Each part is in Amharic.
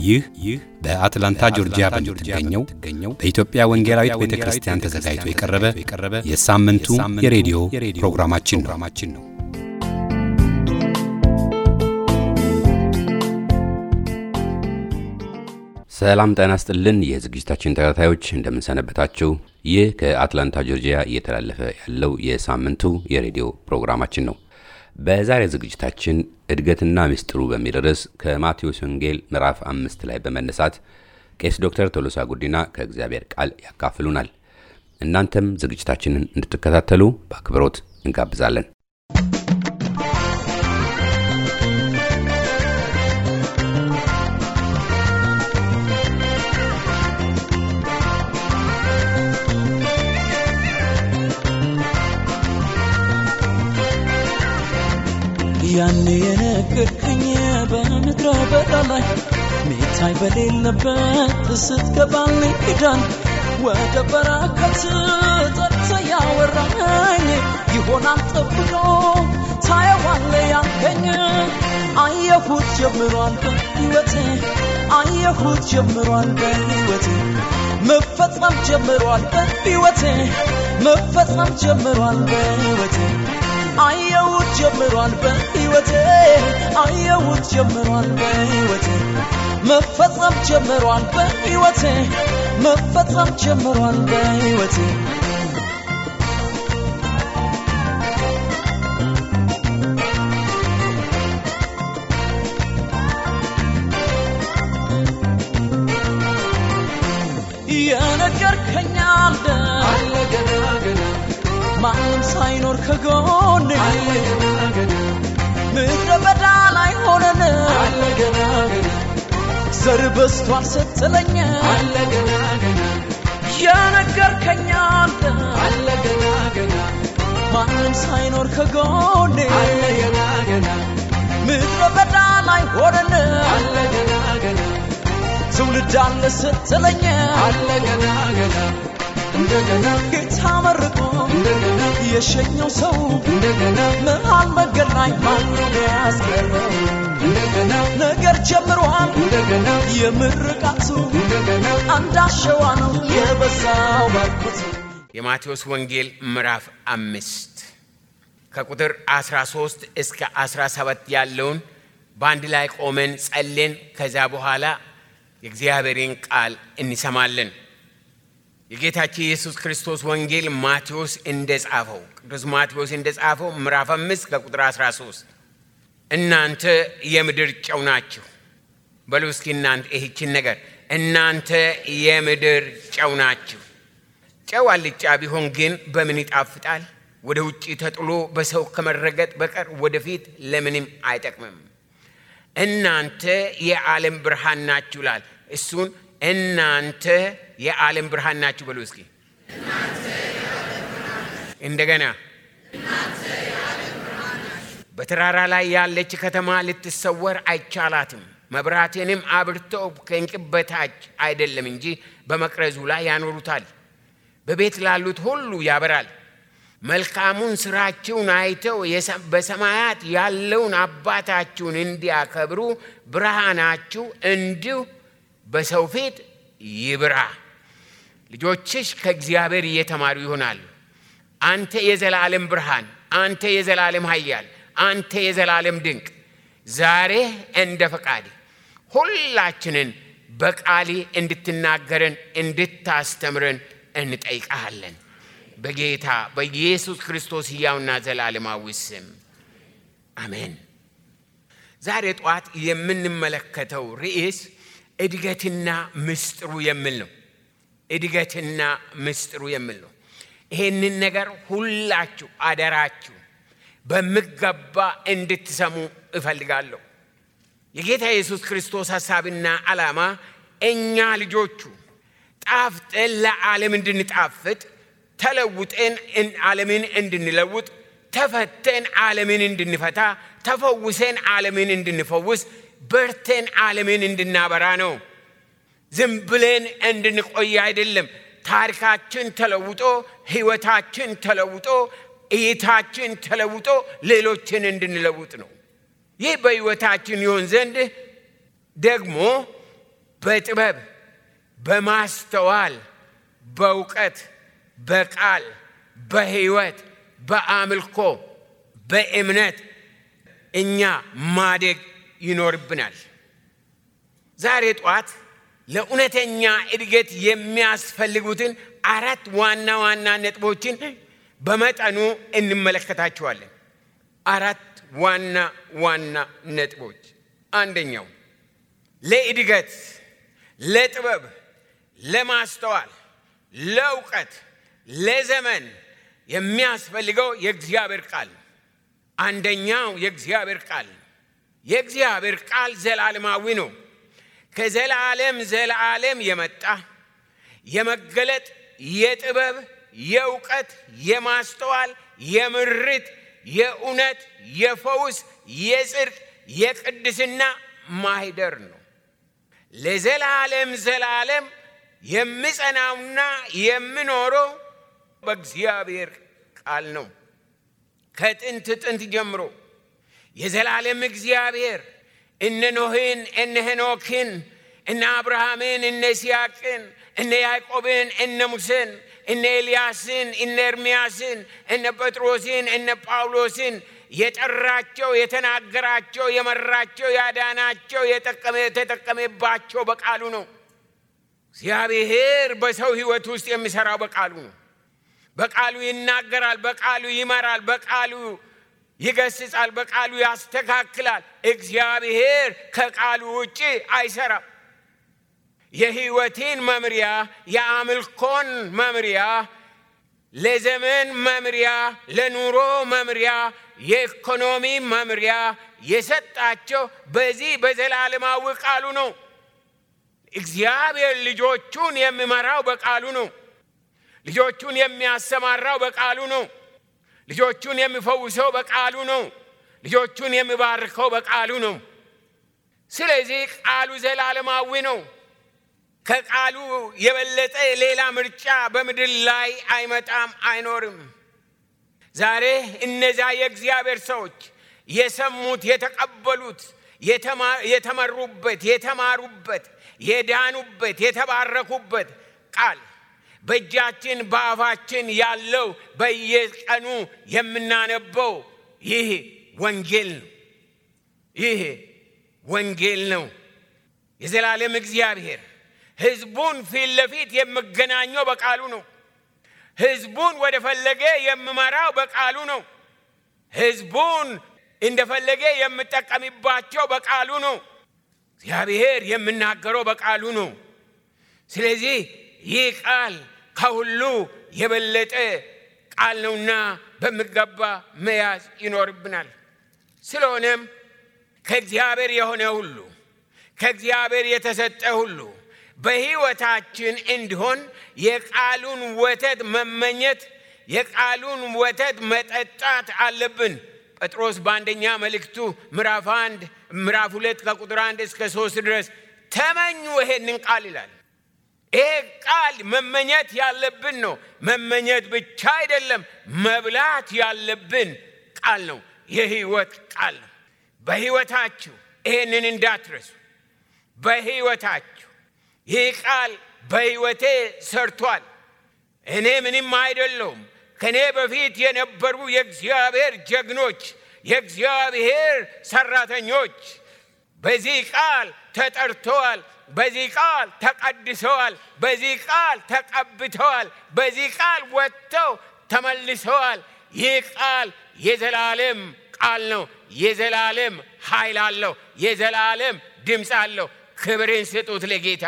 ይህ ይህ በአትላንታ ጆርጂያ በምትገኘው በኢትዮጵያ ወንጌላዊት ቤተ ክርስቲያን ተዘጋጅቶ የቀረበ የሳምንቱ የሬዲዮ ፕሮግራማችን ነው። ሰላም ጤና ይስጥልን። የዝግጅታችን ተከታታዮች እንደምንሰነበታችሁ። ይህ ከአትላንታ ጆርጂያ እየተላለፈ ያለው የሳምንቱ የሬዲዮ ፕሮግራማችን ነው። በዛሬ ዝግጅታችን እድገትና ምስጢሩ በሚል ርዕስ ከማቴዎስ ወንጌል ምዕራፍ አምስት ላይ በመነሳት ቄስ ዶክተር ቶሎሳ ጉዲና ከእግዚአብሔር ቃል ያካፍሉናል። እናንተም ዝግጅታችንን እንድትከታተሉ በአክብሮት እንጋብዛለን። ያኔ የነገርከኝ በምድረ በዳ ላይ ሚታይ በሌለበት ስትገባልኝ ኪዳን ወደ በረከት ጠርተ ያወራኝ ይሆናል ጠብቆ ታየዋለ ያልከኝ አየሁት ጀምሯል በሕይወቴ አየሁት ጀምሯል በሕይወቴ መፈጸም ጀምሯል በሕይወቴ መፈጸም ጀምሯል በሕይወቴ አየሁት ጀምሯል በሕይወቴ አየሁት ጀምሯል በሕይወቴ መፈጸም ጀምሯል በሕይወቴ መፈጸም ጀምሯል በሕይወቴ የነገርከኝ አለ አለ ገና ገና ማንም ሳይኖር ከጎኔ አለ ገና ገና ምድረ በዳ ላይ ሆነን አለ ገና ገና ዘር በስቷል ስትለኝ አለ ገና ገና የነገርከኝ አለ አለ ገና ገና ማንም ሳይኖር ከጎኔ አለ ገና ገና ምድረ በዳ ላይ ሆነን አለ ገና ገና ትውልድ አለ ስትለኝ አለ ገና ገና እንደገና ጌታ መርቆ እንደገና የሸኘው ሰው እንደገና መሃል መንገድ ላይ ማንም ያስቀረው እንደገና ነገር ጀምሯል እንደገና የምርቃቱ እንደገና አንድ አሸዋ ነው የበዛው ባርኩት የማቴዎስ ወንጌል ምዕራፍ አምስት ከቁጥር 13 እስከ 17 ያለውን በአንድ ላይ ቆመን ጸሌን ከዛ በኋላ የእግዚአብሔርን ቃል እንሰማለን። የጌታችን የኢየሱስ ክርስቶስ ወንጌል ማቴዎስ እንደጻፈው ቅዱስ ማቴዎስ እንደጻፈው ምዕራፍ አምስት ከቁጥር 13 እናንተ የምድር ጨው ናችሁ። በሉ እስኪ እናንተ ይህችን ነገር እናንተ የምድር ጨው ናችሁ። ጨው አልጫ ቢሆን ግን በምን ይጣፍጣል? ወደ ውጭ ተጥሎ በሰው ከመረገጥ በቀር ወደፊት ለምንም አይጠቅምም። እናንተ የዓለም ብርሃን ናችሁ ይላል። እሱን እናንተ የዓለም ብርሃን ናችሁ በሉ እስኪ እንደገና በተራራ ላይ ያለች ከተማ ልትሰወር አይቻላትም። መብራቴንም አብርተው ከእንቅብ በታች አይደለም እንጂ በመቅረዙ ላይ ያኖሩታል፣ በቤት ላሉት ሁሉ ያበራል። መልካሙን ስራችሁን አይተው የሰ- በሰማያት ያለውን አባታችሁን እንዲያከብሩ ብርሃናችሁ እንዲሁ በሰው ፊት ይብራ። ልጆችሽ ከእግዚአብሔር እየተማሩ ይሆናሉ። አንተ የዘላለም ብርሃን፣ አንተ የዘላለም ኃያል፣ አንተ የዘላለም ድንቅ፣ ዛሬ እንደ ፈቃድ ሁላችንን በቃሊ እንድትናገረን እንድታስተምረን እንጠይቃለን። በጌታ በኢየሱስ ክርስቶስ ሕያውና ዘላለማዊ ስም አሜን። ዛሬ ጠዋት የምንመለከተው ርዕስ እድገትና ምስጢሩ የሚል ነው። እድገትና ምስጢሩ የሚል ነው። ይሄንን ነገር ሁላችሁ አደራችሁ በሚገባ እንድትሰሙ እፈልጋለሁ። የጌታ ኢየሱስ ክርስቶስ ሐሳብና ዓላማ እኛ ልጆቹ ጣፍጠን ለዓለም እንድንጣፍጥ ተለውጠን እን- ዓለምን እንድንለውጥ ተፈተን ዓለምን እንድንፈታ ተፈውሰን ዓለምን እንድንፈውስ በርተን ዓለምን እንድናበራ ነው። ዝም ብለን እንድንቆይ አይደለም። ታሪካችን ተለውጦ ህይወታችን ተለውጦ እይታችን ተለውጦ ሌሎችን እንድንለውጥ ነው። ይህ በህይወታችን ይሆን ዘንድ ደግሞ በጥበብ በማስተዋል በእውቀት በቃል በሕይወት በአምልኮ በእምነት እኛ ማደግ ይኖርብናል። ዛሬ ጠዋት ለእውነተኛ እድገት የሚያስፈልጉትን አራት ዋና ዋና ነጥቦችን በመጠኑ እንመለከታቸዋለን። አራት ዋና ዋና ነጥቦች። አንደኛው ለእድገት፣ ለጥበብ፣ ለማስተዋል፣ ለእውቀት፣ ለዘመን የሚያስፈልገው የእግዚአብሔር ቃል ነው። አንደኛው የእግዚአብሔር ቃል ነው። የእግዚአብሔር ቃል ዘላለማዊ ነው። ከዘላለም ዘላለም የመጣ የመገለጥ የጥበብ የእውቀት የማስተዋል የምርት የእውነት የፈውስ የጽድቅ የቅድስና ማህደር ነው። ለዘላለም ዘላለም የምጸናውና የምኖረው በእግዚአብሔር ቃል ነው። ከጥንት ጥንት ጀምሮ የዘላለም እግዚአብሔር እነ ኖህን እነ ሄኖክን እነ አብርሃምን እነ ይስሐቅን እነ ያዕቆብን እነ ሙሴን እነ ኤልያስን እነ ኤርምያስን እነ ጴጥሮስን እነ ጳውሎስን የጠራቸው የተናገራቸው የመራቸው ያዳናቸው የተጠቀመባቸው በቃሉ ነው። እግዚአብሔር በሰው ሕይወት ውስጥ የሚሰራው በቃሉ ነው። በቃሉ ይናገራል፣ በቃሉ ይመራል፣ በቃሉ ይገስጻል፣ በቃሉ ያስተካክላል። እግዚአብሔር ከቃሉ ውጭ አይሰራም። የሕይወቴን መምሪያ፣ የአምልኮን መምሪያ፣ ለዘመን መምሪያ፣ ለኑሮ መምሪያ፣ የኢኮኖሚ መምሪያ የሰጣቸው በዚህ በዘላለማዊ ቃሉ ነው። እግዚአብሔር ልጆቹን የሚመራው በቃሉ ነው። ልጆቹን የሚያሰማራው በቃሉ ነው። ልጆቹን የሚፈውሰው በቃሉ ነው። ልጆቹን የሚባርከው በቃሉ ነው። ስለዚህ ቃሉ ዘላለማዊ ነው። ከቃሉ የበለጠ ሌላ ምርጫ በምድር ላይ አይመጣም፣ አይኖርም። ዛሬ እነዛ የእግዚአብሔር ሰዎች የሰሙት፣ የተቀበሉት፣ የተመሩበት፣ የተማሩበት፣ የዳኑበት፣ የተባረኩበት ቃል በእጃችን በአፋችን ያለው በየቀኑ የምናነበው ይህ ወንጌል ነው። ይህ ወንጌል ነው። የዘላለም እግዚአብሔር ሕዝቡን ፊት ለፊት የምገናኘው በቃሉ ነው። ሕዝቡን ወደ ፈለገ የምመራው በቃሉ ነው። ሕዝቡን እንደፈለገ የምጠቀምባቸው በቃሉ ነው። እግዚአብሔር የምናገረው በቃሉ ነው። ስለዚህ ይህ ቃል ከሁሉ የበለጠ ቃል ነውና በሚገባ መያዝ ይኖርብናል። ስለሆነም ከእግዚአብሔር የሆነ ሁሉ ከእግዚአብሔር የተሰጠ ሁሉ በሕይወታችን እንዲሆን የቃሉን ወተት መመኘት የቃሉን ወተት መጠጣት አለብን። ጴጥሮስ በአንደኛ መልእክቱ ምዕራፍ አንድ ምዕራፍ ሁለት ከቁጥር አንድ እስከ ሶስት ድረስ ተመኙ ይሄንን ቃል ይላል። ይሄ ቃል መመኘት ያለብን ነው። መመኘት ብቻ አይደለም፣ መብላት ያለብን ቃል ነው። የሕይወት ቃል ነው። በሕይወታችሁ ይሄንን እንዳትረሱ። በሕይወታችሁ ይህ ቃል በሕይወቴ ሰርቷል። እኔ ምንም አይደለሁም። ከእኔ በፊት የነበሩ የእግዚአብሔር ጀግኖች፣ የእግዚአብሔር ሰራተኞች በዚህ ቃል ተጠርተዋል። በዚህ ቃል ተቀድሰዋል። በዚህ ቃል ተቀብተዋል። በዚህ ቃል ወጥተው ተመልሰዋል። ይህ ቃል የዘላለም ቃል ነው። የዘላለም ኃይል አለው። የዘላለም ድምፅ አለው። ክብርን ስጡት ለጌታ።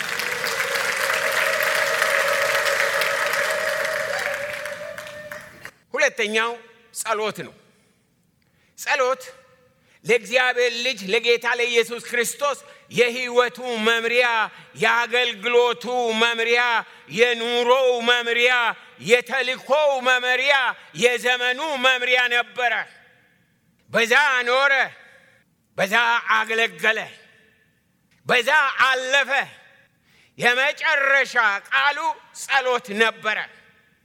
ሁለተኛው ጸሎት ነው። ጸሎት ለእግዚአብሔር ልጅ ለጌታ ለኢየሱስ ክርስቶስ የሕይወቱ መምሪያ፣ የአገልግሎቱ መምሪያ፣ የኑሮው መምሪያ፣ የተልኮው መምሪያ፣ የዘመኑ መምሪያ ነበረ። በዛ ኖረ፣ በዛ አገለገለ፣ በዛ አለፈ። የመጨረሻ ቃሉ ጸሎት ነበረ።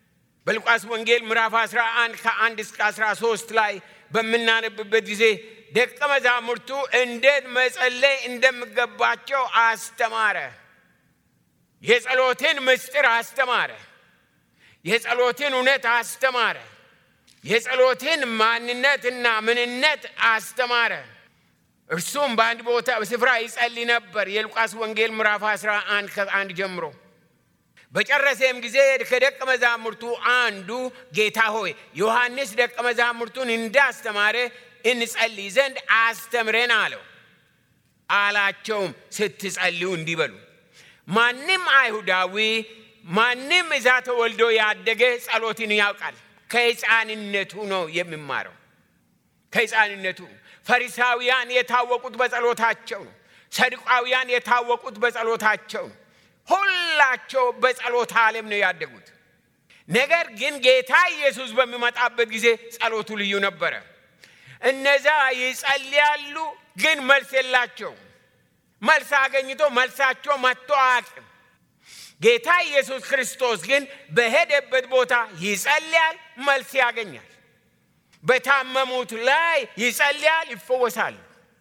በሉቃስ ወንጌል ምዕራፍ 11 ከ1 እስከ 13 ላይ በምናነብበት ጊዜ ደቀ መዛሙርቱ እንዴት መጸለይ እንደሚገባቸው አስተማረ። የጸሎትን ምስጢር አስተማረ። የጸሎትን እውነት አስተማረ። የጸሎትን ማንነትና ምንነት አስተማረ። እርሱም በአንድ ቦታ ስፍራ ይጸልይ ነበር። የሉቃስ ወንጌል ምዕራፍ 11 ከአንድ ጀምሮ በጨረሰም ጊዜ ከደቀ መዛሙርቱ አንዱ ጌታ ሆይ ዮሐንስ ደቀ መዛሙርቱን እንዳስተማረ እንጸልይ ዘንድ አስተምረን አለው። አላቸውም ስትጸልዩ እንዲበሉ ማንም አይሁዳዊ ማንም እዛ ተወልዶ ያደገ ጸሎትን ያውቃል። ከሕፃንነቱ ነው የሚማረው። ከሕፃንነቱ ፈሪሳውያን የታወቁት በጸሎታቸው ነው። ሰዱቃውያን የታወቁት በጸሎታቸው ነው። ሁላቸው በጸሎት ዓለም ነው ያደጉት። ነገር ግን ጌታ ኢየሱስ በሚመጣበት ጊዜ ጸሎቱ ልዩ ነበረ። እነዛ ይጸልያሉ፣ ግን መልስ የላቸው። መልስ አገኝቶ መልሳቸው መጥቶ አያውቅም። ጌታ ኢየሱስ ክርስቶስ ግን በሄደበት ቦታ ይጸልያል፣ መልስ ያገኛል። በታመሙት ላይ ይጸልያል፣ ይፈወሳሉ።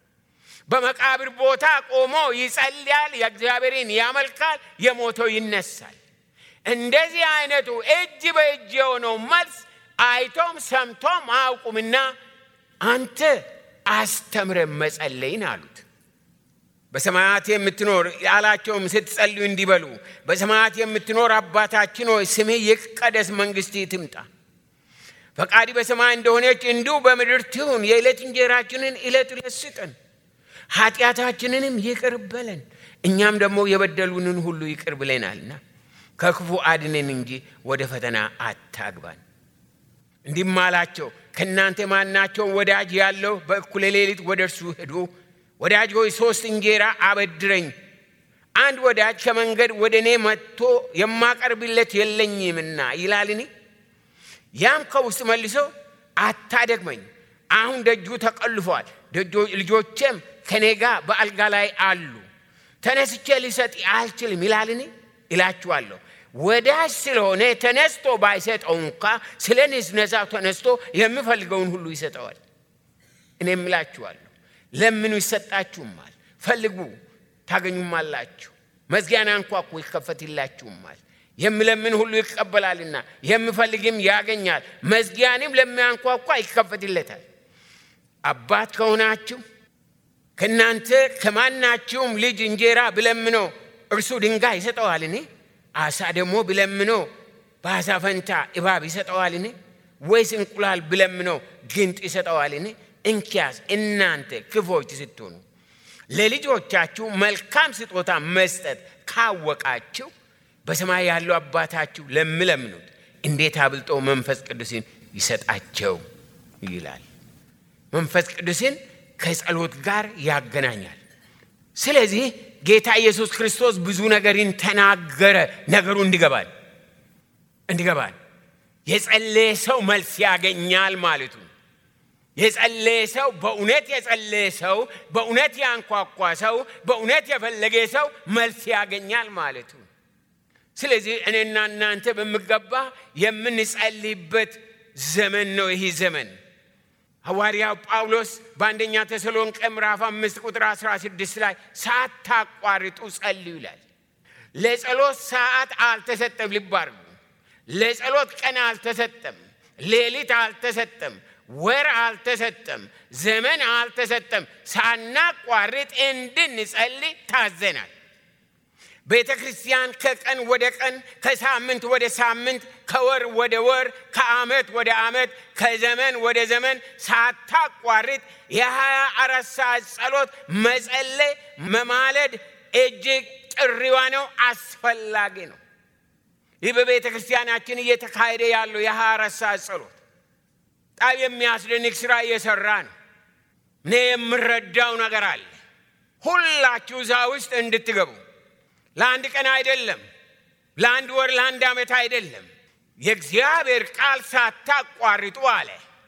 በመቃብር ቦታ ቆሞ ይጸልያል፣ የእግዚአብሔርን ያመልካል፣ የሞተው ይነሳል። እንደዚህ አይነቱ እጅ በእጅ የሆነው መልስ አይቶም ሰምቶም አያውቁምና አንተ አስተምረ መጸለይን አሉት። በሰማያት የምትኖር ያላቸውም ስትጸልዩ እንዲበሉ በሰማያት የምትኖር አባታችን ሆይ ስምህ ይቀደስ፣ መንግሥትህ ትምጣ፣ ፈቃዲ በሰማይ እንደሆነች እንዲሁ በምድር ትሁን። የዕለት እንጀራችንን ዕለት ዕለት ስጠን፣ ኃጢአታችንንም ይቅር በለን እኛም ደግሞ የበደሉንን ሁሉ ይቅር ብለናልና ከክፉ አድነን እንጂ ወደ ፈተና አታግባን። እንዲህም አላቸው፣ ከእናንተ ማናቸው ወዳጅ ያለው በእኩለ ሌሊት ወደ እርሱ ሄዶ ወዳጅ ሆይ ሦስት እንጀራ አበድረኝ፣ አንድ ወዳጅ ከመንገድ ወደ እኔ መጥቶ የማቀርብለት የለኝምና ይላልኒ? ያም ከውስጥ መልሶ አታደግመኝ፣ አሁን ደጁ ተቆልፏል፣ ልጆቼም ከኔ ጋር በአልጋ ላይ አሉ፣ ተነስቼ ሊሰጥ አልችልም ይላልኒ? ይላችኋለሁ ወዳጅ ስለሆነ ተነስቶ ባይሰጠው እንኳ ስለ ንዝነዛው ተነስቶ የሚፈልገውን ሁሉ ይሰጠዋል። እኔም እላችኋለሁ ለምኑ ይሰጣችሁማል፣ ፈልጉ ታገኙማላችሁ፣ መዝጊያን አንኳኩ ይከፈትላችሁማል። የሚለምን ሁሉ ይቀበላልና የሚፈልግም ያገኛል፣ መዝጊያንም ለሚያንኳኳ ይከፈትለታል። አባት ከሆናችሁ ከእናንተ ከማናችሁም ልጅ እንጀራ ብለምነው እርሱ ድንጋይ ይሰጠዋልን? አሳ ደግሞ ብለምነው በአሳ ፈንታ እባብ ይሰጠዋልን? ወይስ እንቁላል ብለምነው ግንጥ ይሰጠዋልን? እንኪያስ እናንተ ክፎች ስትሆኑ ለልጆቻችሁ መልካም ስጦታ መስጠት ካወቃችሁ በሰማይ ያለው አባታችሁ ለሚለምኑት እንዴት አብልጦ መንፈስ ቅዱስን ይሰጣቸው ይላል። መንፈስ ቅዱስን ከጸሎት ጋር ያገናኛል። ስለዚህ ጌታ ኢየሱስ ክርስቶስ ብዙ ነገርን ተናገረ። ነገሩ እንዲገባል እንዲገባል የጸለየ ሰው መልስ ያገኛል ማለቱ የጸለየ ሰው በእውነት የጸለየ ሰው በእውነት ያንኳኳ ሰው በእውነት የፈለገ ሰው መልስ ያገኛል ማለቱ። ስለዚህ እኔና እናንተ በሚገባ የምንጸልይበት ዘመን ነው ይህ ዘመን። ሐዋርያው ጳውሎስ በአንደኛ ተሰሎንቄ ምዕራፍ አምስት ቁጥር 16 ላይ ሳታቋርጡ ጸልዩ ይላል። ለጸሎት ሰዓት አልተሰጠም። ልብ አድርጉ። ለጸሎት ቀን አልተሰጠም። ሌሊት አልተሰጠም። ወር አልተሰጠም። ዘመን አልተሰጠም። ሳናቋርጥ እንድንጸልይ ታዘናል። ቤተ ክርስቲያን ከቀን ወደ ቀን፣ ከሳምንት ወደ ሳምንት፣ ከወር ወደ ወር፣ ከዓመት ወደ ዓመት፣ ከዘመን ወደ ዘመን ሳታቋርጥ የሀያ አራት ሰዓት ጸሎት መጸለይ መማለድ እጅግ ጥሪዋ ነው፣ አስፈላጊ ነው። ይህ በቤተ ክርስቲያናችን እየተካሄደ ያለው የሀያ አራት ሰዓት ጸሎት በጣም የሚያስደንቅ ስራ እየሰራ ነው። እኔ የምረዳው ነገር አለ። ሁላችሁ እዛ ውስጥ እንድትገቡ ለአንድ ቀን አይደለም፣ ለአንድ ወር፣ ለአንድ ዓመት አይደለም። የእግዚአብሔር ቃል ሳታቋርጡ አለ።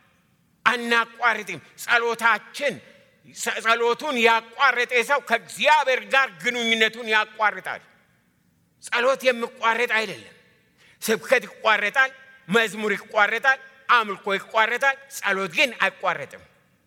አናቋርጥም። ጸሎታችን ጸሎቱን ያቋረጠ ሰው ከእግዚአብሔር ጋር ግንኙነቱን ያቋርጣል። ጸሎት የሚቋረጥ አይደለም። ስብከት ይቋረጣል፣ መዝሙር ይቋረጣል፣ አምልኮ ይቋረጣል። ጸሎት ግን አይቋረጥም።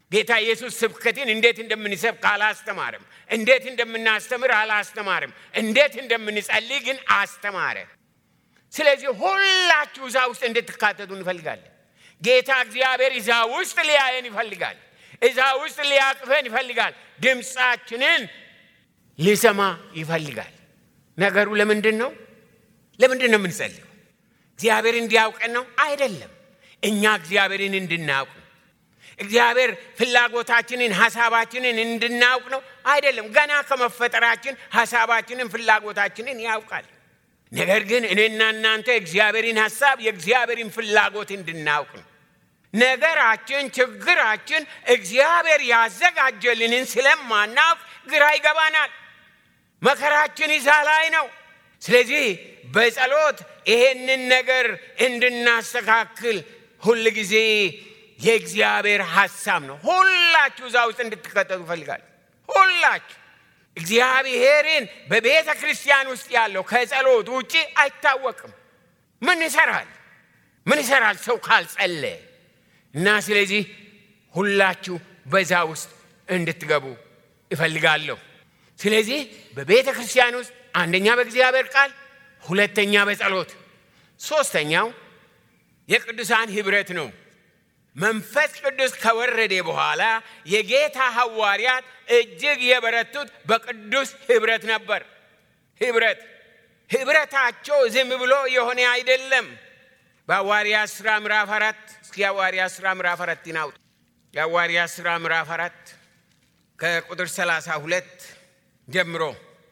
ጌታ ኢየሱስ ስብከትን እንዴት እንደምንሰብክ አላስተማርም። እንዴት እንደምናስተምር አላስተማርም። እንዴት እንደምንጸልይ ግን አስተማረ። ስለዚህ ሁላችሁ እዛ ውስጥ እንድትካተቱ እንፈልጋለን። ጌታ እግዚአብሔር እዛ ውስጥ ሊያየን ይፈልጋል። እዛ ውስጥ ሊያቅፈን ይፈልጋል። ድምፃችንን ሊሰማ ይፈልጋል። ነገሩ ለምንድን ነው? ለምንድን ነው የምንጸልየው? እግዚአብሔር እንዲያውቀን ነው? አይደለም። እኛ እግዚአብሔርን እንድናውቅ ነው። እግዚአብሔር ፍላጎታችንን ሐሳባችንን እንድናውቅ ነው? አይደለም። ገና ከመፈጠራችን ሐሳባችንን ፍላጎታችንን ያውቃል። ነገር ግን እኔና እናንተ የእግዚአብሔርን ሐሳብ የእግዚአብሔርን ፍላጎት እንድናውቅ ነው። ነገራችን፣ ችግራችን እግዚአብሔር ያዘጋጀልንን ስለማናውቅ ግራ ይገባናል። መከራችን ይዛ ላይ ነው። ስለዚህ በጸሎት ይሄንን ነገር እንድናስተካክል ሁል ጊዜ የእግዚአብሔር ሐሳብ ነው። ሁላችሁ እዛ ውስጥ እንድትከተሉ ይፈልጋል። ሁላችሁ እግዚአብሔርን በቤተ ክርስቲያን ውስጥ ያለው ከጸሎት ውጭ አይታወቅም። ምን ይሰራል? ምን ይሰራል ሰው ካልጸለየ? እና ስለዚህ ሁላችሁ በዛ ውስጥ እንድትገቡ እፈልጋለሁ። ስለዚህ በቤተ ክርስቲያን ውስጥ አንደኛ በእግዚአብሔር ቃል፣ ሁለተኛ በጸሎት፣ ሶስተኛው የቅዱሳን ህብረት ነው። መንፈስ ቅዱስ ከወረደ በኋላ የጌታ ሐዋርያት እጅግ የበረቱት በቅዱስ ህብረት ነበር። ህብረት ህብረታቸው ዝም ብሎ የሆነ አይደለም። በሐዋርያ ሥራ ምዕራፍ አራት እስኪ የሐዋርያ ሥራ ምዕራፍ አራት ይናውጥ የሐዋርያ ሥራ ምዕራፍ አራት ከቁጥር ሰላሳ ሁለት ጀምሮ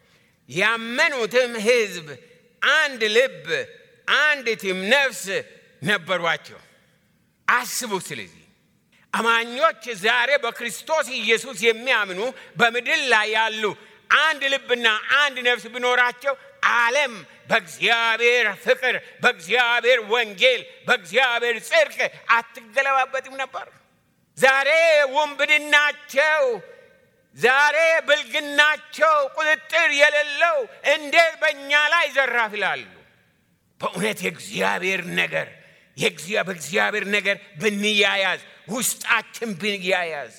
ያመኑትም ህዝብ አንድ ልብ አንዲትም ነፍስ ነበሯቸው። አስቡ። ስለዚህ አማኞች ዛሬ በክርስቶስ ኢየሱስ የሚያምኑ በምድር ላይ ያሉ አንድ ልብና አንድ ነፍስ ቢኖራቸው ዓለም በእግዚአብሔር ፍቅር፣ በእግዚአብሔር ወንጌል፣ በእግዚአብሔር ጽድቅ አትገለባበጥም ነበር። ዛሬ ውንብድናቸው፣ ዛሬ ብልግናቸው ቁጥጥር የሌለው እንዴት በእኛ ላይ ዘራፍ ይላሉ። በእውነት የእግዚአብሔር ነገር በእግዚአብሔር ነገር ብንያያዝ ውስጣችን ብንያያዝ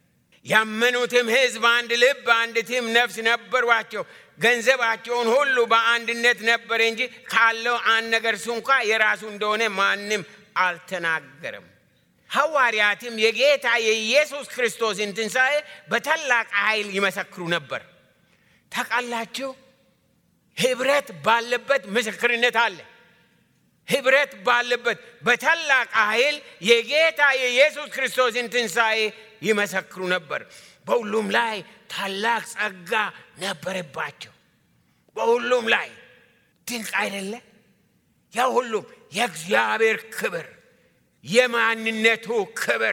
ያመኑትም ሕዝብ አንድ ልብ አንዲትም ነፍስ ነበሯቸው። ገንዘባቸውን ሁሉ በአንድነት ነበረ እንጂ ካለው አንድ ነገር ስንኳ የራሱ እንደሆነ ማንም አልተናገረም። ሐዋርያትም የጌታ የኢየሱስ ክርስቶስን ትንሣኤ በታላቅ ኃይል ይመሰክሩ ነበር። ታውቃላችሁ፣ ህብረት ባለበት ምስክርነት አለ። ህብረት ባለበት በታላቅ ኃይል የጌታ የኢየሱስ ክርስቶስን ትንሣኤ ይመሰክሩ ነበር። በሁሉም ላይ ታላቅ ጸጋ ነበረባቸው። በሁሉም ላይ ድንቅ አይደለ? ያ ሁሉም የእግዚአብሔር ክብር፣ የማንነቱ ክብር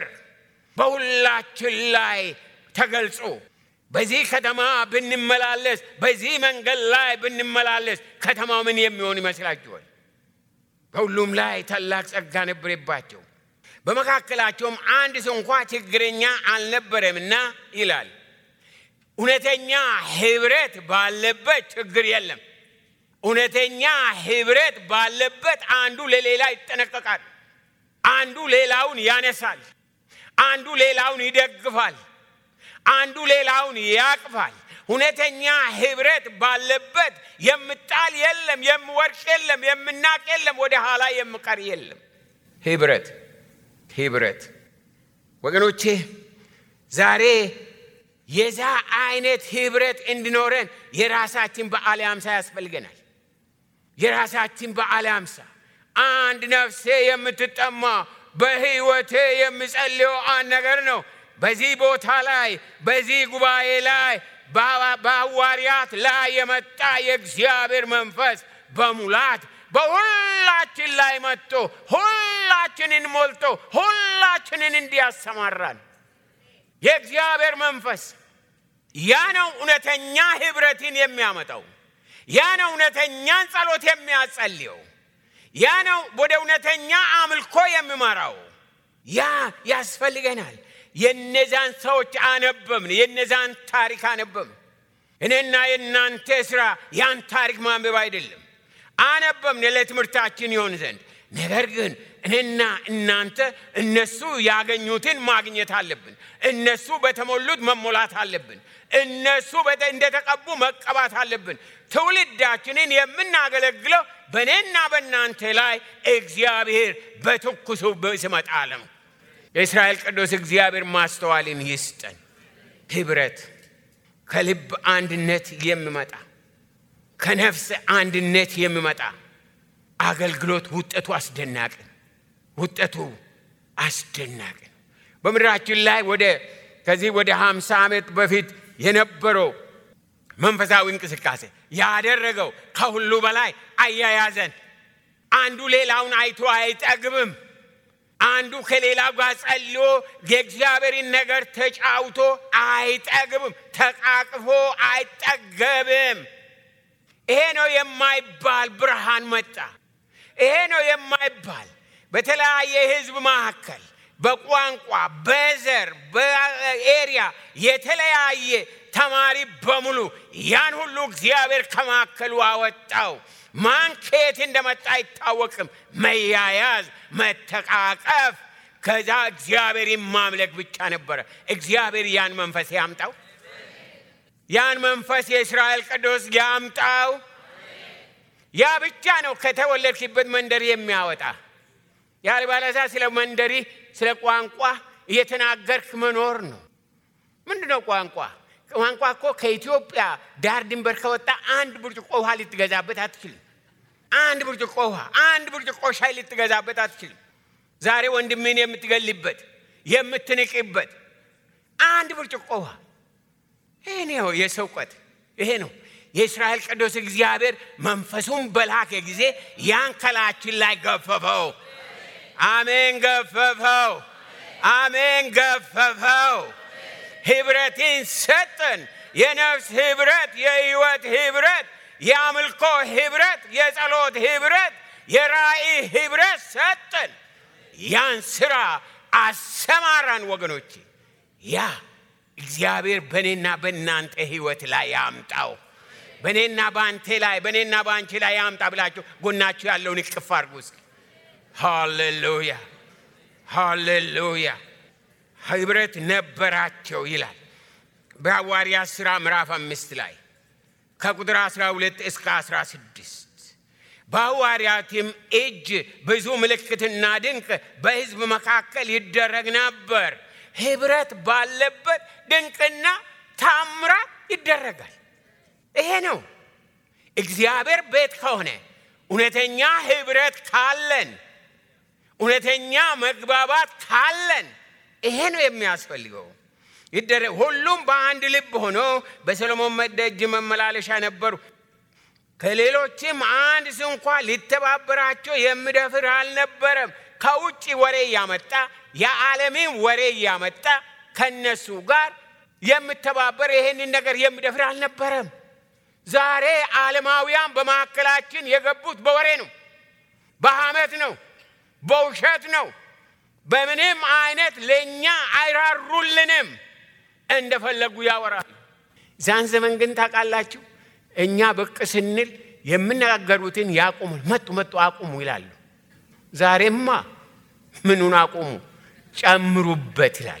በሁላችን ላይ ተገልጾ በዚህ ከተማ ብንመላለስ፣ በዚህ መንገድ ላይ ብንመላለስ ከተማው ምን የሚሆን ይመስላችኋል? በሁሉም ላይ ታላቅ ጸጋ ነበረባቸው። በመካከላቸውም አንድ ሰው እንኳ ችግረኛ አልነበረምና ይላል። እውነተኛ ህብረት ባለበት ችግር የለም። እውነተኛ ህብረት ባለበት አንዱ ለሌላ ይጠነቀቃል። አንዱ ሌላውን ያነሳል። አንዱ ሌላውን ይደግፋል። አንዱ ሌላውን ያቅፋል። እውነተኛ ህብረት ባለበት የምጣል የለም፣ የምወርቅ የለም፣ የምናቅ የለም፣ ወደ ኋላ የምቀር የለም። ህብረት ህብረት ወገኖቼ ዛሬ የዛ አይነት ህብረት እንዲኖረን የራሳችን በዓለ ሃምሳ ያስፈልገናል። የራሳችን በዓለ ሃምሳ አንድ ነፍሴ የምትጠማ በህይወቴ የምጸልየው አንድ ነገር ነው። በዚህ ቦታ ላይ በዚህ ጉባኤ ላይ በሐዋርያት ላይ የመጣ የእግዚአብሔር መንፈስ በሙላት በሁላችን ላይ መጥቶ ሁላችንን ሞልቶ ሁላችንን እንዲያሰማራን የእግዚአብሔር መንፈስ ያ ነው እውነተኛ ህብረትን የሚያመጣው። ያ ነው እውነተኛን ጸሎት የሚያጸልየው። ያ ነው ወደ እውነተኛ አምልኮ የሚመራው። ያ ያስፈልገናል። የነዛን ሰዎች አነበብን፣ የነዛን ታሪክ አነበብን። እኔና የእናንተ ስራ ያን ታሪክ ማንበብ አይደለም። አነበብን ለትምህርታችን ይሆን ዘንድ። ነገር ግን እኔና እናንተ እነሱ ያገኙትን ማግኘት አለብን። እነሱ በተሞሉት መሞላት አለብን። እነሱ እንደተቀቡ መቀባት አለብን። ትውልዳችንን የምናገለግለው በእኔና በእናንተ ላይ እግዚአብሔር በትኩሱ ሲመጣ ነው። የእስራኤል ቅዱስ እግዚአብሔር ማስተዋልን ይስጠን። ህብረት ከልብ አንድነት የሚመጣ ከነፍስ አንድነት የሚመጣ አገልግሎት ውጤቱ አስደናቂ ነው። ውጤቱ አስደናቂ ነው። በምድራችን ላይ ወደ ከዚህ ወደ ሃምሳ ዓመት በፊት የነበረው መንፈሳዊ እንቅስቃሴ ያደረገው ከሁሉ በላይ አያያዘን። አንዱ ሌላውን አይቶ አይጠግብም። አንዱ ከሌላው ጋር ጸልዮ የእግዚአብሔርን ነገር ተጫውቶ አይጠግብም። ተቃቅፎ አይጠገብም። ይሄ ነው የማይባል ብርሃን መጣ። ይሄ ነው የማይባል በተለያየ ህዝብ መካከል በቋንቋ በዘር በኤሪያ የተለያየ ተማሪ በሙሉ ያን ሁሉ እግዚአብሔር ከማከሉ አወጣው። ማን ከየት እንደመጣ አይታወቅም። መያያዝ፣ መተቃቀፍ፣ ከዛ እግዚአብሔርን ማምለክ ብቻ ነበረ። እግዚአብሔር ያን መንፈስ ያምጣው። ያን መንፈስ የእስራኤል ቅዱስ ያምጣው። ያ ብቻ ነው ከተወለድክበት መንደር የሚያወጣ ያልባለዛ ስለ መንደሪ ስለ ቋንቋ እየተናገርክ መኖር ነው። ምንድን ነው ቋንቋ? ቋንቋ እኮ ከኢትዮጵያ ዳር ድንበር ከወጣ አንድ ብርጭቆ ውሃ ልትገዛበት አትችልም። አንድ ብርጭቆ ውሃ፣ አንድ ብርጭቆ ሻይ ልትገዛበት አትችልም። ዛሬ ወንድምን የምትገልበት የምትንቅበት አንድ ብርጭቆ ውሃ ይሄ ነው የሰው እውቀት። ይሄ ነው የእስራኤል ቅዱስ እግዚአብሔር መንፈሱን በላከ ጊዜ ያን ከላችን ላይ ገፈፈው። አሜን፣ ገፈፈው። አሜን፣ ገፈፈው። ህብረትን ሰጠን። የነፍስ ህብረት፣ የህይወት ህብረት፣ የአምልኮ ህብረት፣ የጸሎት ህብረት፣ የራእይ ህብረት ሰጠን። ያን ስራ አሰማራን ወገኖች። ያ እግዚአብሔር በእኔና በእናንተ ህይወት ላይ ያምጣው። በእኔና በአንቴ ላይ በእኔና በአንቺ ላይ ያምጣ ብላችሁ ጎናችሁ ያለውን እቅፍ አድርጉ እስኪ። ሃሌሉያ ሃሌሉያ። ህብረት ነበራቸው ይላል በሐዋርያት ሥራ ምዕራፍ አምስት ላይ ከቁጥር 12 እስከ 16 በሐዋርያትም እጅ ብዙ ምልክትና ድንቅ በሕዝብ መካከል ይደረግ ነበር። ህብረት ባለበት ድንቅና ታምራት ይደረጋል። ይሄ ነው እግዚአብሔር ቤት ከሆነ እውነተኛ ህብረት ካለን እውነተኛ መግባባት ካለን ይሄ ነው የሚያስፈልገው። ይደረግ ሁሉም በአንድ ልብ ሆኖ በሰሎሞን ደጅ መመላለሻ ነበሩ። ከሌሎችም አንድ ስንኳ ሊተባበራቸው የሚደፍር አልነበረም። ከውጭ ወሬ እያመጣ የዓለምን ወሬ እያመጣ ከነሱ ጋር የምተባበር ይሄንን ነገር የሚደፍር አልነበረም። ዛሬ ዓለማውያን በመካከላችን የገቡት በወሬ ነው፣ በሐሜት ነው፣ በውሸት ነው። በምንም አይነት ለእኛ አይራሩልንም፣ እንደፈለጉ ያወራሉ። ዛን ዘመን ግን ታውቃላችሁ፣ እኛ ብቅ ስንል የምነጋገሩትን ያቁሙ፣ መጡ መጡ አቁሙ ይላሉ። ዛሬማ ምኑን አቁሙ፣ ጨምሩበት ይላሉ።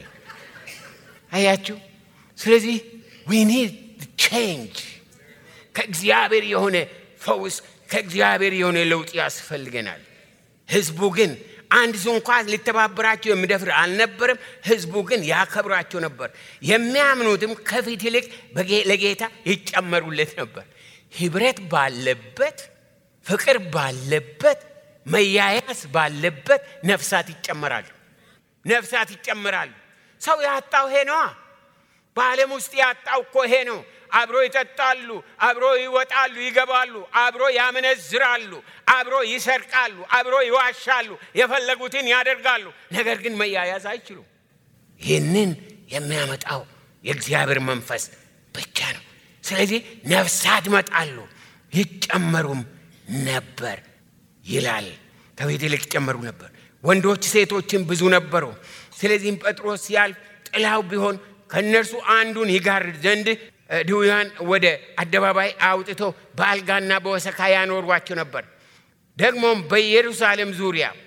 አያችሁ። ስለዚህ ዊ ኒድ ቼንጅ ከእግዚአብሔር የሆነ ፈውስ ከእግዚአብሔር የሆነ ለውጥ ያስፈልገናል። ህዝቡ ግን አንድ ሰው እንኳ ሊተባበራቸው የሚደፍር አልነበረም። ህዝቡ ግን ያከብራቸው ነበር። የሚያምኑትም ከፊት ይልቅ ለጌታ ይጨመሩለት ነበር። ህብረት ባለበት፣ ፍቅር ባለበት፣ መያያዝ ባለበት ነፍሳት ይጨመራሉ። ነፍሳት ይጨመራሉ። ሰው ያጣው ይሄ ነዋ። በዓለም ውስጥ ያጣው እኮ ይሄ ነው። አብሮ ይጠጣሉ፣ አብሮ ይወጣሉ፣ ይገባሉ፣ አብሮ ያመነዝራሉ፣ አብሮ ይሰርቃሉ፣ አብሮ ይዋሻሉ፣ የፈለጉትን ያደርጋሉ። ነገር ግን መያያዝ አይችሉም። ይህንን የሚያመጣው የእግዚአብሔር መንፈስ ብቻ ነው። ስለዚህ ነፍሳት ይመጣሉ፣ ይጨመሩም ነበር ይላል። ከቤት ይልቅ ይጨመሩ ነበር። ወንዶች ሴቶችን ብዙ ነበሩ። ስለዚህም ጴጥሮስ ሲያልፍ ጥላው ቢሆን ከእነርሱ አንዱን ይጋርድ ዘንድ ድውያን ወደ አደባባይ አውጥቶ በአልጋና በወሰካ ያኖሯቸው ነበር። ደግሞም በኢየሩሳሌም ዙሪያ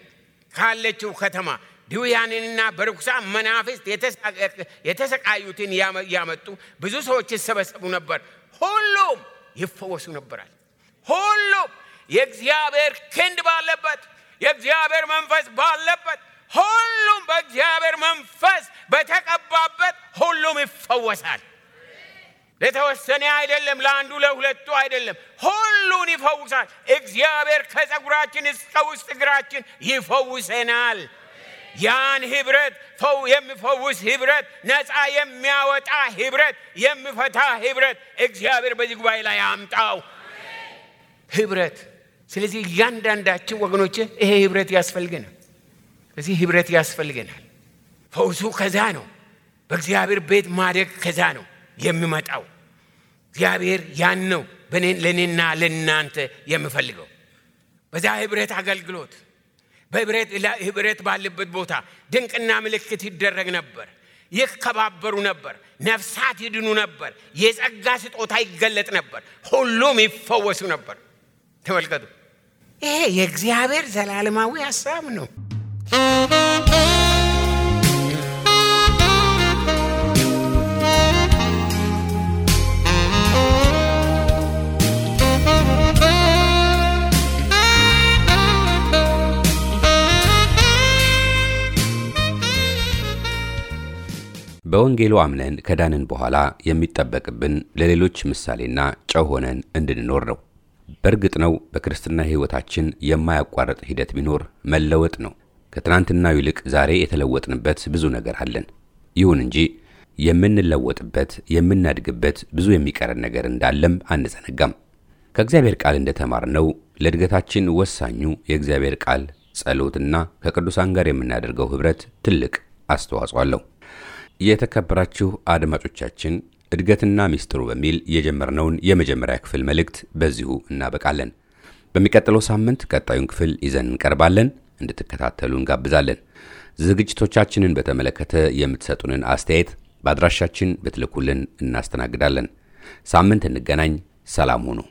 ካለችው ከተማ ድውያንንና በርኩሳን መናፍስት የተሰቃዩትን ያመጡ ብዙ ሰዎች ይሰበሰቡ ነበር። ሁሉም ይፈወሱ ነበራል። ሁሉም የእግዚአብሔር ክንድ ባለበት፣ የእግዚአብሔር መንፈስ ባለበት፣ ሁሉም በእግዚአብሔር መንፈስ በተቀባበት ሁሉም ይፈወሳል። ለተወሰነ አይደለም፣ ለአንዱ ለሁለቱ አይደለም፣ ሁሉን ይፈውሳል። እግዚአብሔር ከፀጉራችን እስከ ውስጥ እግራችን ይፈውሰናል። ያን ህብረት ፈው የሚፈውስ ህብረት፣ ነፃ የሚያወጣ ህብረት፣ የሚፈታ ህብረት እግዚአብሔር በዚህ ጉባኤ ላይ አምጣው ህብረት። ስለዚህ እያንዳንዳችን ወገኖች ይሄ ህብረት ያስፈልገናል። እዚህ ህብረት ያስፈልገናል። ፈውሱ ከዛ ነው። በእግዚአብሔር ቤት ማደግ ከዛ ነው የሚመጣው። እግዚአብሔር ያን ነው ለእኔና ለእናንተ የምፈልገው። በዛ ህብረት አገልግሎት ህብረት ባለበት ቦታ ድንቅና ምልክት ይደረግ ነበር። ይከባበሩ ነበር። ነፍሳት ይድኑ ነበር። የጸጋ ስጦታ ይገለጥ ነበር። ሁሉም ይፈወሱ ነበር። ተመልከቱ፣ ይሄ የእግዚአብሔር ዘላለማዊ ሀሳብ ነው። በወንጌሉ አምነን ከዳንን በኋላ የሚጠበቅብን ለሌሎች ምሳሌና ጨው ሆነን እንድንኖር ነው። በእርግጥ ነው በክርስትና ሕይወታችን የማያቋርጥ ሂደት ቢኖር መለወጥ ነው። ከትናንትናው ይልቅ ዛሬ የተለወጥንበት ብዙ ነገር አለን። ይሁን እንጂ የምንለወጥበት የምናድግበት ብዙ የሚቀረን ነገር እንዳለም አንዘነጋም። ከእግዚአብሔር ቃል እንደተማርነው ለእድገታችን ወሳኙ የእግዚአብሔር ቃል፣ ጸሎትና ከቅዱሳን ጋር የምናደርገው ኅብረት ትልቅ አስተዋጽኦ አለው። የተከበራችሁ አድማጮቻችን እድገትና ሚስጥሩ በሚል የጀመርነውን የመጀመሪያ ክፍል መልእክት በዚሁ እናበቃለን። በሚቀጥለው ሳምንት ቀጣዩን ክፍል ይዘን እንቀርባለን። እንድትከታተሉ እንጋብዛለን። ዝግጅቶቻችንን በተመለከተ የምትሰጡንን አስተያየት በአድራሻችን ብትልኩልን እናስተናግዳለን። ሳምንት እንገናኝ። ሰላም ሁኑ።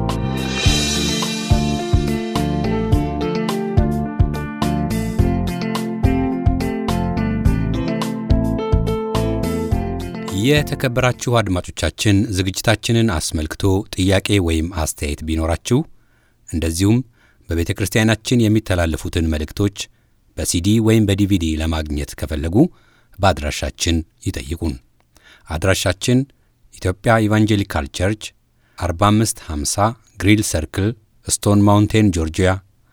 የተከበራችሁ አድማጮቻችን ዝግጅታችንን አስመልክቶ ጥያቄ ወይም አስተያየት ቢኖራችሁ እንደዚሁም በቤተ ክርስቲያናችን የሚተላለፉትን መልእክቶች በሲዲ ወይም በዲቪዲ ለማግኘት ከፈለጉ በአድራሻችን ይጠይቁን። አድራሻችን ኢትዮጵያ ኢቫንጀሊካል ቸርች 4550 ግሪል ሰርክል ስቶን ማውንቴን ጆርጂያ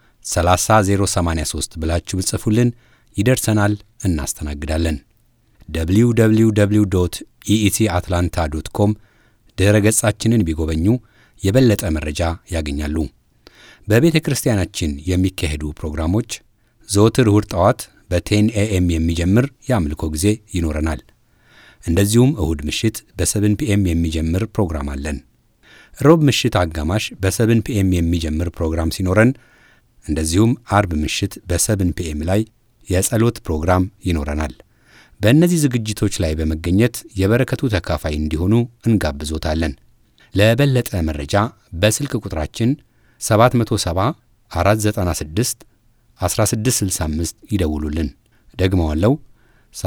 30083 ብላችሁ ብጽፉልን ይደርሰናል፣ እናስተናግዳለን። www ኢኢሲ አትላንታ ዶት ኮም ድኅረ ገጻችንን ቢጎበኙ የበለጠ መረጃ ያገኛሉ። በቤተ ክርስቲያናችን የሚካሄዱ ፕሮግራሞች ዘወትር እሁድ ጠዋት በቴን ኤኤም የሚጀምር የአምልኮ ጊዜ ይኖረናል። እንደዚሁም እሁድ ምሽት በሰብን ፒኤም የሚጀምር ፕሮግራም አለን። ሮብ ምሽት አጋማሽ በሰብን ፒኤም የሚጀምር ፕሮግራም ሲኖረን፣ እንደዚሁም አርብ ምሽት በሰብን ፒኤም ላይ የጸሎት ፕሮግራም ይኖረናል። በእነዚህ ዝግጅቶች ላይ በመገኘት የበረከቱ ተካፋይ እንዲሆኑ እንጋብዞታለን። ለበለጠ መረጃ በስልክ ቁጥራችን 770 496 1665 ይደውሉልን። ደግመዋለው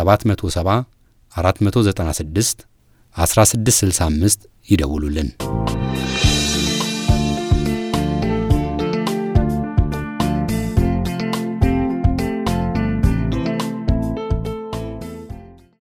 770 496 1665 ይደውሉልን።